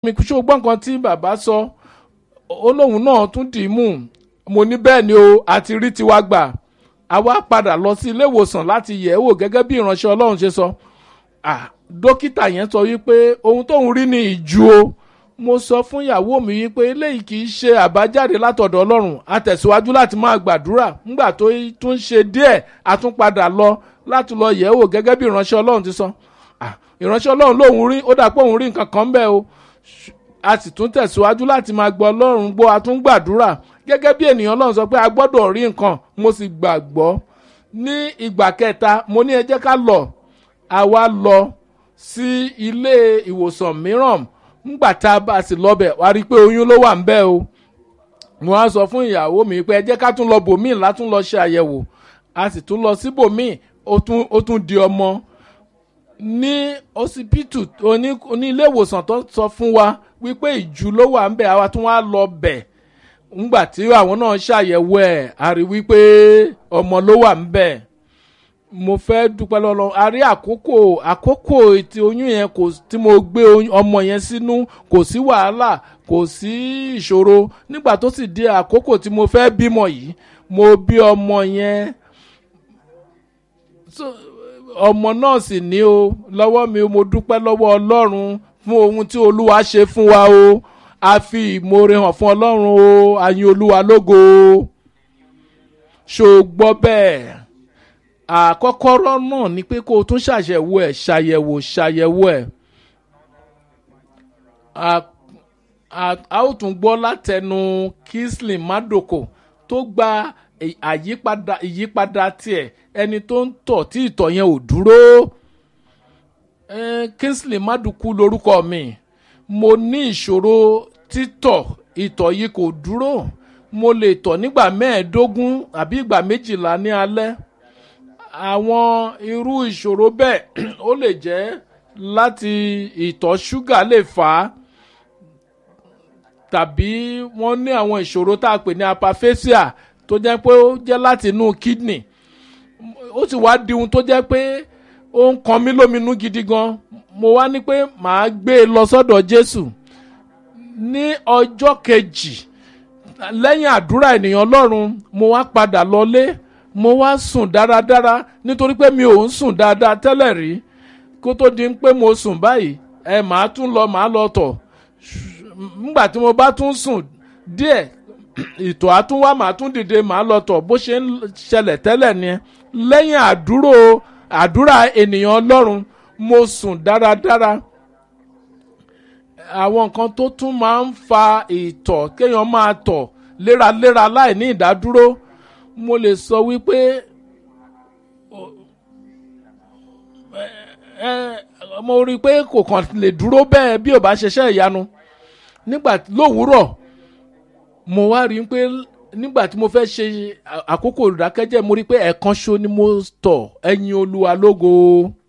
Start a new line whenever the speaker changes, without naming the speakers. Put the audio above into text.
mi kò ṣe gbọ́ nǹkan tí bàbá sọ ó lóun náà tún dì í mú mo ní bẹ́ẹ̀ ni o àti rí tiwa gbà àwa padà lọ sí ilé ìwòsàn láti yẹ̀ ẹ́ wò gẹ́gẹ́ bí ìránṣẹ́ ọlọ́run ṣe sọ ah dókítà yẹn sọ wípé ohun tóun rí ni ìju o mo sọ fún ìyàwó mi wípé eléyìí kì í ṣe àbájáde látọ̀dọ̀ ọlọ́run a tẹ̀síwájú láti máa gbàdúrà nígbà tó tún ṣe díẹ̀ a tún padà lọ láti lọ yẹ̀ ẹ́ wò gẹ́gẹ́ bí ìránṣẹ́ ọlọ́run ti sọ ah ìránṣẹ́ ọlọ́run lòun rí ó dà pé òun rí nǹkan kan bẹ́ẹ̀ o a sì tún tẹ̀síwájú láti máa gbọ́ ọlọ́run gbọ́ a tún gbàdúrà gẹ́gẹ́ bí ènìyàn ọlọ́run sọ pé a gbọ́dọ̀ rí nǹkan mo sì gbàgbọ́ ní ìgbà kẹta mo ní ẹ jẹ́ ká lọ àwa lọ sí ilé ìwòsàn mìíràn ńgbà tá a bá sì lọ́bẹ̀ wá rí i pé oyún ló wà ń bẹ́ẹ̀ o mo á sọ fún ìyàwó mi pé ẹ jẹ́ ká tún lọ bòmíì látún lọ ṣe àyẹ̀wò a sì tún lọ sí bòmíì ó tún di ọmọ ní ọsibítù oní oní ilé ìwòsàn tó sọ fún wa wípé ìjù ló wà ń bẹ̀ àwa tún wá lọ bẹ̀ ńgbà tí àwọn náà ṣàyẹ̀wò ẹ̀ a rí wípé ọmọ ló wà ń bẹ̀ mo fẹ́ dúpẹ́ lọ́lọ́ a rí àkókò àkókò tí oyún yẹn kò tí mo gbé ọmọ yẹn sínú kò sí wàhálà kò sí ìṣòro nígbà tó sì di àkókò tí mo fẹ́ bímọ yìí mo bí ọmọ yẹn ọmọ náà sì ní o lọ́wọ́ mi mo dúpẹ́ lọ́wọ́ ọlọ́run fún ohun tí olúwa ṣe fún wa o a fi ìmoore hàn fún ọlọ́run o a yin olúwa lógo o ṣó gbọ́ bẹ́ẹ̀ àkọ́kọ́rọ́ náà ni pé kó o tún ṣàyẹ̀wò ẹ̀ ṣàyẹ̀wò ṣàyẹ̀wò ẹ̀ a ó tún gbọ́ látẹnu Kingsley Madoko tó gba àyípadà ìyípadà tiẹ̀ ẹni tó ń tọ̀ tí ìtọ̀ yẹn ò dúró Kingsley Maduku lorúkọ mi mo ní ìṣòro títọ̀ ìtọ̀ yìí kò dúró mo lè tọ̀ nígbà mẹ́ẹ̀ẹ́dógún àbí ìgbà méjìlá ní alẹ́ àwọn irú ìṣòro bẹ́ẹ̀ ó lè jẹ́ láti ìtọ̀ ṣúgà lè fà á tàbí wọ́n ní àwọn ìṣòro tá a pè ní apaphasia tó jẹ́ pé ó jẹ́ láti inú kidney ó sì wá di ohun tó jẹ́ pé ó ń kan mí lóminú gidi gan mo wá ní pé màá gbé e lọ sọ́dọ̀ Jésù ní ọjọ́ kejì lẹ́yìn àdúrà ènìyàn Ọlọ́run mo wá padà lọlé mo wá sùn dáradára nítorí pé mi ò ń sùn dáadáa tẹ́lẹ̀ rí kó tó di pé mo sùn báyìí ẹ màá tún lọ màá lọ tọ̀ nígbà tí mo bá tún sùn díẹ̀ ìtọ̀ àtúnwá màá tún dìde màá lọ tọ̀ bó ṣe ń ṣẹlẹ̀ tẹ́lẹ̀ ni lẹ́yìn àdúrò àdúrà ènìyàn Ọlọ́run mo sùn dáradára àwọn nǹkan tó tún máa ń fa ìtọ̀ kéèyàn máa tọ̀ léraléra láì ní ìdádúró mo lè sọ wípé mo rí i pé kò kàn lè dúró bẹ́ẹ̀ bí ò bá ṣiṣẹ́ ìyanu nígbà lówùúrọ̀ mo wá rí i pé nígbà tí mo fẹ́ ṣe àkókò ìdákẹ́jẹ́ mo rí i pé ẹ̀ẹ̀kan ṣo ni mo tọ̀ ẹ̀yin olúwa lógo.